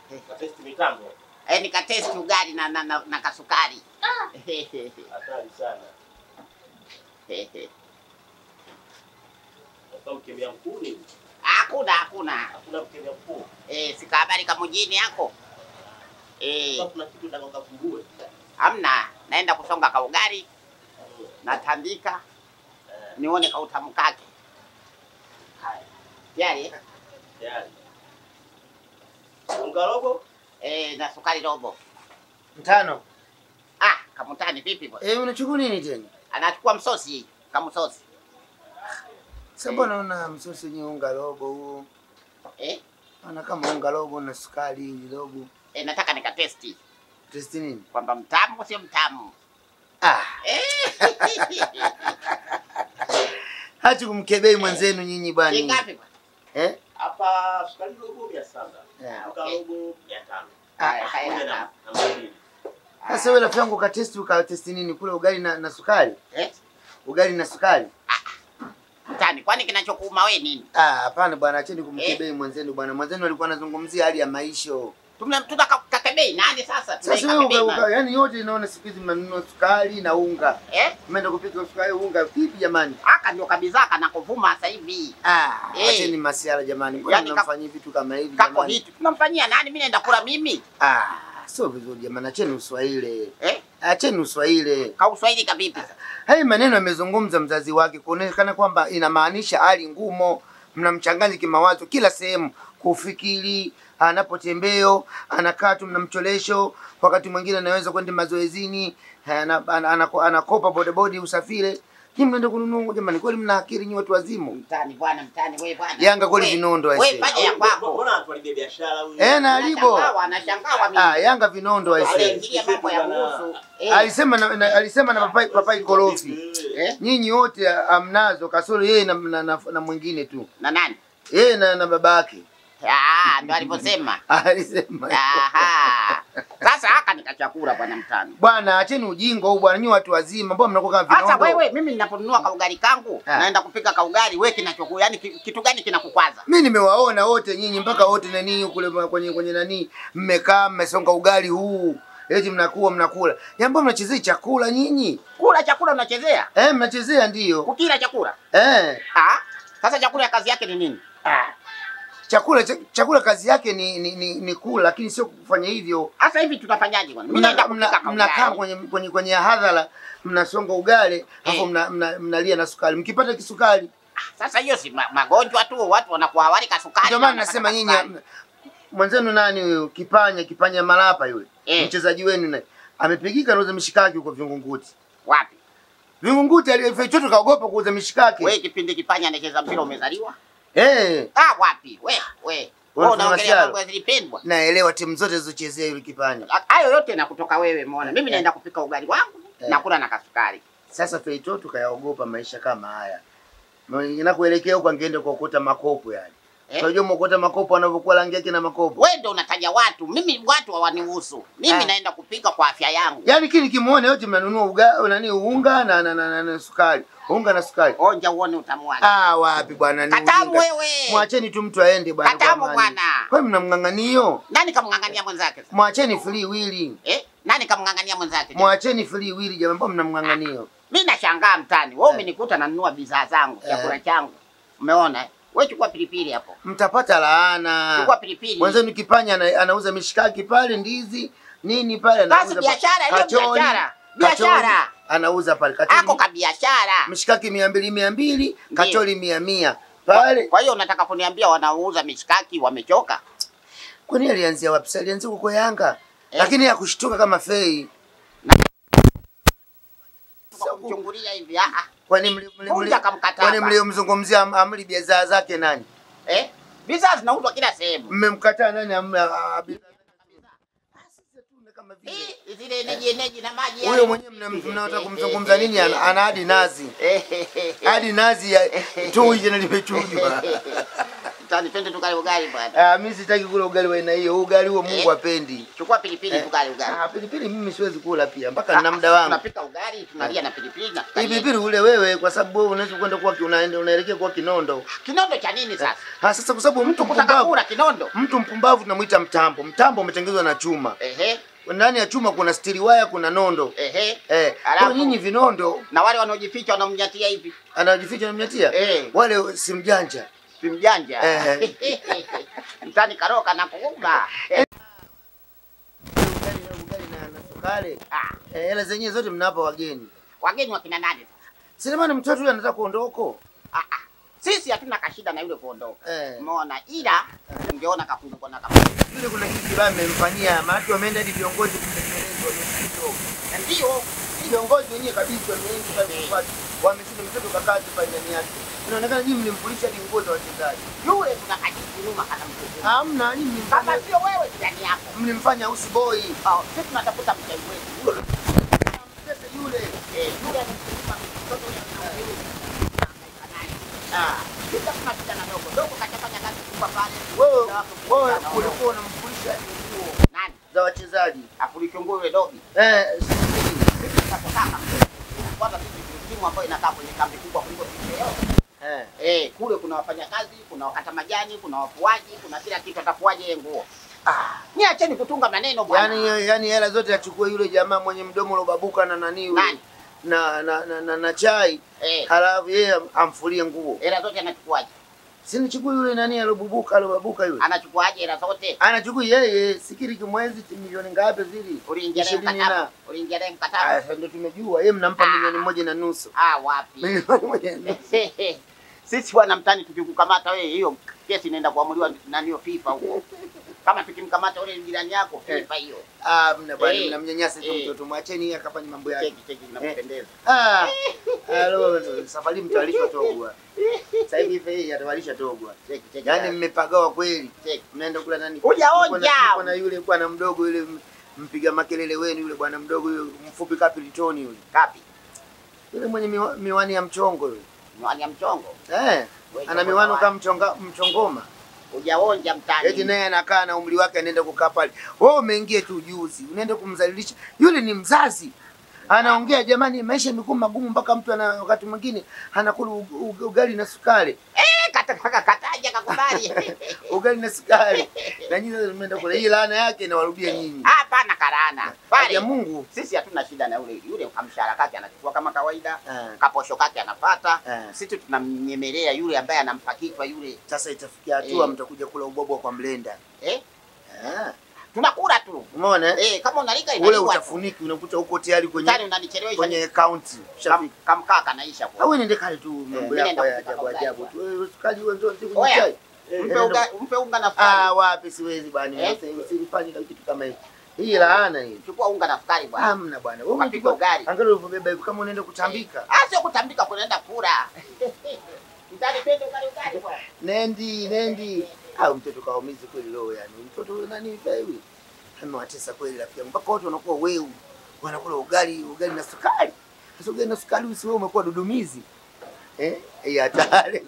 Testi mitambo. Eh, nikatesti ugali na, na, na, na kasukari. Hatari sana. Sasa mkemia mkuu ni Hakuna, hakuna. hakuna mkemia mkuu. Eh, sika habari ka mjini yako. Eh, Sasa kuna kitu nataka kufungue. hamna. Naenda kusonga ka ugali, natandika nione ka utamu kake. Haya, Tayari? eh? tayari. Unga robo? Eh, na sukari robo. Mtano. Ah, kamutani vipi bwana? Eh, unachukua nini tena? Anachukua msosi, kamsosi. Sasa mbona una msosi wenye unga robo huo? Eh, Ana kama unga robo na sukari robo. eh, nataka nikatesti Testi nini? kwamba mtamu sio mtamu. Ah, Eh. hachi kumkebei mwenzenu nyinyi bwana. Shingapi bwana? Eh? Hapa sukari robo 700. Yeah, Unga okay. robo 500. Haya, Moja haya. na na mbili. Sasa wewe rafiki yangu ukatesti ukatesti nini kule ugali na, na sukari? Eh, Ugali na sukari? mtani, kwani kinachokuuma wewe nini? Ah, hapana bwana, acheni kumkebei mwenzenu bwana. Mwenzenu alikuwa anazungumzia hali ya maisha. Tumna tutaka kakebei nani sasa? Sasa wewe Tunaikakebei uka, uka, nani? yani yote inaona siku hizi mnanunua sukari na unga. Eh? Mmeenda kupika sukari unga vipi jamani? Aka ndio kabisa kana kuvuma sasa hivi. Ah, Eh. acheni masiara jamani. Mbona Yani ka- mnamfanyia vitu kama hivi Kako jamani? hiti tunamfanyia nani? Mimi naenda kula mimi. Ah, sio vizuri jamani, acheni uswahili. Eh? Acheni uswahili. Ka Uswahili kavipi? Haya maneno amezungumza mzazi wake kuonekana kwamba inamaanisha hali ngumo, mnamchanganya kimawazo kila sehemu, kufikiri anapotembeo, anakaa tu mnamcholesho, wakati mwingine anaweza kwenda mazoezini, ana- ana- ana- anakopa bodaboda usafiri. Nyinyi mnaenda kununua jamani, kweli mna akili nyinyi watu wazimu? Mtani bwana, mtani wewe bwana. Yanga kweli Wewe- vinondo Wewe aisee. fanya ya kwako. Mbona atuharibia biashara huyu? Eh, na alibo. Anashangawa, anashangawa mimi. Ah, Yanga vinondo aisee. Aliingilia mambo ya kuhusu. Eh. Alisema na, na, alisema na papai, papai korofi. Eh? Nyinyi wote amnazo kasoro yeye na, na, na, na mwingine tu. Na nani? Yeye na, na babake. Ah, ndio alivyosema. Alisema. Aha. Sasa haka nikachakula bwana mtani. Bwana acheni ujinga huu bwana, nyinyi watu wazima, mbona mnakuwa kama Sasa vinondo? wewe mimi ninaponunua kaugali kangu, Ah. naenda kupika kaugali, wewe kinachoku yani ki- kitu gani kinakukwaza? Mimi nimewaona wote nyinyi mpaka wote nani kule kwenye kwenye nani mmekaa mmesonga ugali huu. Eti mnakuwa mnakula. Jambo mnachezea chakula nyinyi? Kula chakula unachezea? Eh, mnachezea ndio. Kukila chakula? Eh. Ah. Sasa chakula ya kazi yake ni nini? Ah. Chakula ch chakula kazi yake ni ni, ni, ni kula lakini sio kufanya hivyo. Sasa hivi tutafanyaje bwana? Mimi naenda Mna- kupika mna- Mnakaa kaugali. kwenye kwenye kwenye hadhara mnasonga ugali alafu Eh. mna, mna, mnalia na sukari. Mkipata kisukari Sasa hiyo si ma- magonjwa tu, watu wanakuwa hawali kasukari. Ndio maana wanapata nasema nyinyi kasukari. mwenzenu nani huyo Kipanya Kipanya Malapa yule Eh. mchezaji wenu naye amepigika nauza mishikaki huko Vingunguti. Wapi? Vingunguti alifechoto kaogopa kuuza mishikaki. Wewe kipindi kipanya anacheza mpira umezaliwa? Eh, Ah, wapi? We, we. Wewe Wewe unaongelea mfanyasiara. mambo yasipendwa. naelewa timu zote zilizochezea yule Kipanya. Hayo yote na kutoka wewe muone. Mimi Eh. naenda kupika ugali wangu, Eh. nakula na kasukari. Sasa Feitoto kayaogopa maisha kama haya. Inakuelekea huko angeenda kuokota makopo yani. Eh? Unajua mokota makopo wanavyokuwa rangi yake na makopo. Wewe ndio unataja watu, mimi watu hawanihusu. Mimi Ah. naenda kupika kwa afya yangu. Yaani kile kimuone yote mnanunua uga nani unga na na, na, na, na sukari. Unga na sukari. Onja uone utamu wake. Ah, wapi bwana ni Katamu ujinga. wewe. Mwacheni tu mtu aende bwana. kwa Katamu amani. bwana. Kwa hiyo mnamng'ang'anio. Nani kamng'ang'ania mwenzake? sasa? Mwacheni free willy. Eh? Nani kamng'ang'ania mwenzake? Mwacheni free willy jamani, mbona mnamng'ang'anio? Mimi nashangaa mtani. Wewe Eh. umenikuta nanunua bidhaa zangu, Eh. chakula changu. Umeona? eh? Wewe chukua pilipili hapo. Mtapata laana. Chukua pilipili. Mwenzenu Kipanya ana, anauza mishikaki pale, ndizi nini pale anauza. Sasa biashara, hiyo kachori, biashara. kachori, Biashara. Anauza pale kachori. Ako ka biashara. mishikaki mia mbili mia mbili Ndiyo. kachori mia mia pale. Kwa hiyo unataka kuniambia wanaouza mishikaki wamechoka? Kwani alianzia wapi? Si alianzia huko Yanga, Eh. lakini hakushtuka kama Fei. Kwa kumchungulia hivi ah ah. Kwani mli- mli- mli- Vunja kamkataba. kwani mliomzungumzia am- amri bidhaa zake nani? Eh? Bidhaa zinauzwa kila sehemu. Mmemkataa nani? amri- a- a- bidhaa zake? Ah, sisi tu ni kama vile. Eh, zile eneji eneji na maji Huyo yale. mwenyewe mna- mnataka kumzungumza nini? Ana ana hadi nazi Eh, hadi nazi ya tu jana limechujwa. Tani twende tukale ugali bwana. Ah, mimi sitaki kula ugali wa aina hiyo. Ugali huo Mungu Eh. hapendi. Chukua pilipili Eh. tukale ugali. Ah, pilipili mimi siwezi kula pia mpaka nina muda wangu. Tunapika ugali, tunalia na pilipili na Hii tukalie. pilipili ule wewe kwa sababu wewe unaweza kwenda kuwa unaenda unaelekea kuwa kinondo. Kinondo cha nini sasa? Ah, sasa kwa sababu mtu Kutaka mpumbavu, kula kinondo. mtu mpumbavu tunamuita mtambo. Mtambo umetengenezwa na chuma. Ehe, Ndani ya chuma kuna stiri waya, kuna nondo. ehe. Eh, Alafu- kwa nyinyi vinondo Na wale wanaojificha wanamnyatia hivi. anajificha namnyatia. Eh. Wale si mjanja. Si mjanja. Eh. Mtani karoka na kuunga. Ugali na ugali na na sukari. Ah, Eh, hela zenyewe zote mnawapa wageni. wageni wakina nani? Selemani mtoto yule anataka kuondoko. Ah, ah. Sisi hatuna kashida na yule kuondoka. Eh. Umeona, ila ungeona kafunguko na kafunguko. Yule kuna kitu kibaya mmemfanyia, maana wameenda hadi viongozi kutengenezwa msitu. Ndio. Viongozi wenyewe kabisa wameingi pale wameshinda mtoto kakaa tu pale ndani yake. Inaonekana nyinyi mlimfulisha hadi nguo za wachezaji. Yule kuna kajibu nyuma kana mtoto. Hamna, nyinyi Kama mlimfanya sio wewe ndani yako. mlimfanya usiboi. Oh, sisi tunatafuta mchai wetu. Mtese yule. Eh, yule anamchukua mtoto yule anamchukua. Ah, sisi tuna shida na dogo. Dogo kachafanya kazi kubwa pale. Wewe Na watu wewe kuja na ulikuwa unamfulisha hadi nguo Nani? za wachezaji. Afulichungua yule dogi. Eh, sisi Sisi tunataka kwanza sisi ni timu ambayo inakaa kwenye kambi kubwa kuliko timu yoyote. eh. Eh, kule kuna wafanyakazi, kuna wakata majani, kuna wafuaji, kuna kila kitu atafuaje yeye nguo. Ah, niacheni kutunga maneno bwana. Yaani yaani hela zote achukue yule jamaa mwenye mdomo ulobabuka na nani yule. Nani? Na na, na, na, na chai Eh, halafu yeye am- amfulie nguo. hela zote anachukuaje? Si nichukue yule nani alobubuka alobabuka yule. Anachukuaje hela zote? Anachukua yeye sikiri kimwezi ti milioni ngapi zili? Uliingia naye Ishirini mkataba? na. Uliingia naye Ah, mkataba? sasa ndio tumejua yeye mnampa Ah. milioni moja na nusu. Ah, wapi? Milioni moja na nusu. Sisi bwana mtani tukikukamata wewe hiyo kesi inaenda kuamuliwa na hiyo FIFA huko. Kama tukimkamata ule jirani yako FIFA hiyo. Ah, mna bwana Eh. mnamnyanyasa tu Eh. mtoto, mwacheni yeye akafanye mambo yake. Cheki cheki inampendeza. Ah. Halo, safari mtawalishwa togwa. Sasa hivi ife hii atawalisha togwa. Cheki cheki. Yaani mmepagawa kweli. cheki. Mnaenda kula nani? Hujaonja. Mko na- mko na yule bwana mdogo yule m- mpiga makelele wenu yule bwana mdogo yule mfupi kapilitoni yule. Kapi? Yule mwenye miwa, miwani ya mchongo yule. Miwani ya mchongo. Eh. Wewe Ana chongo miwani wapi? kama mchonga mchongoma. Hujaonja mtani. Eti naye anakaa na umri wake anaenda kukaa pale. Wewe umeingia tu juzi, unaenda kumdhalilisha. Yule ni mzazi. Anaongea jamani, maisha yamekuwa magumu mpaka mtu ana wakati mwingine anakula u- u- ugali na sukari. Eh, kata kaka kataja kakubali. Ugali na sukari. Na nyinyi sasa mmeenda kula. Hii laana yake inawarudia nyinyi. Hapana karana. Ya Pale Mungu. sisi hatuna shida na yule yule kamshahara kake anachukua kama kawaida. Eh. Kaposho kake anapata. Eh. Sisi tunamnyemelea yule ambaye anampa kichwa yule. Sasa itafikia hatua Eh. mtakuja kula ubwabwa kwa mlenda. Eh? Ah. Tunakula tu. Umeona? eh? Eh, kama unalika Ule inaliwa. tu. utafuniki unakuta uko tayari Mtani kwenye unanichelewesha. kwenye account. Kam- Ushafika. Kamkaa kanaisha kwa. Au niende kale tu mambo mimi yako naenda ya kupika ajabu ugali ajabu bwana. tu. Wewe sukari wewe ndio kwenye Oya, chai. Eh, Mpe nenda unga mpe unga na Ah, sukari. wapi siwezi bwana. Eh? Eh? Usifanye kitu kama hicho. Hii laana hii. Chukua unga na sukari bwana. Hamna bwana. Wewe Ukapika ugali. Angalia ulivyobeba hivi kama unaenda kutambika. Ah, sio kutambika kunaenda kula. Mtani twende ugali ugali bwana. Nendi, nendi. Au mtoto kaumizi kweli roho yani. Mtoto huyu nani hivi? Amewatesa kweli rafiki yangu. Mpaka watu wanakuwa weu. Wanakula ugali, ugali na sukari. Sasa ugali na sukari usiwe umekuwa dudumizi. Eh? Hii hatari.